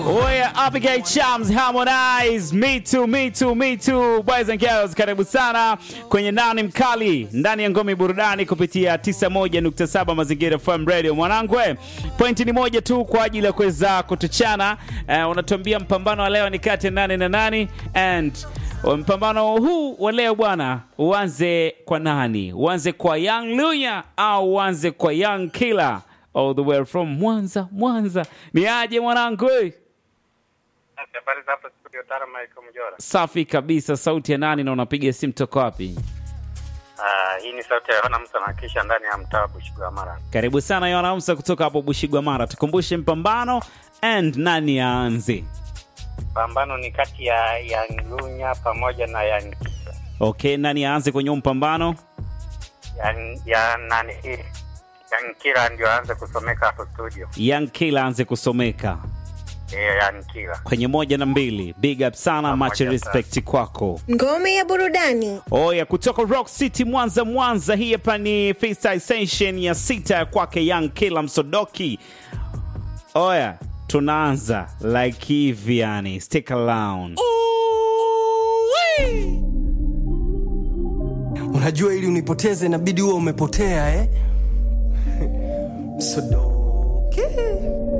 Oya, Abigail Chams, Harmonize, Me Too, Me Too, Me Too. Boys and girls, karibu sana kwenye nani mkali ndani ya ngome burudani kupitia 91.7 Mazingira FM Radio. Mwanangwe, pointi ni moja tu kwa ajili ya kuweza kutuchana. Uh, unatuambia mpambano wa leo ni kati ya nani na nani and mpambano huu wa leo bwana, uanze kwa nani? Uanze kwa Young Lunya au uanze kwa Young Killer all the way from Mwanza? Mwanza ni aje mwanangu? eh? Habari za hapa studio Tara Michael Mjora. Safi kabisa. Sauti ya nani na unapiga simu toka wapi? Ah, hii ni sauti ya Yohana Musa na kisha ndani ya mtaa wa Bushigwa Mara. Karibu sana Yohana Amsa kutoka hapo Bushigwa Mara, tukumbushe mpambano and nani aanze? Pambano ni kati ya Yangunya pamoja na Yan Okay, nani aanze kwenye huu mpambano? Yan, ya nani hii Yankira ndio aanze kusomeka hapo studio. Young Killer aanze kusomeka Eh, Yankira. kwenye moja na mbili. Big up sana, Pamoja much sana. respect kwako. Ngome ya burudani. Oya, kutoka Rock City Mwanza, Mwanza. Hii hapa ni freestyle session ya sita ya kwake Young Killer Msodoki. Oya, tunaanza like hivi yani, stick around. Unajua ili unipoteze inabidi huwe umepotea eh? Msodoke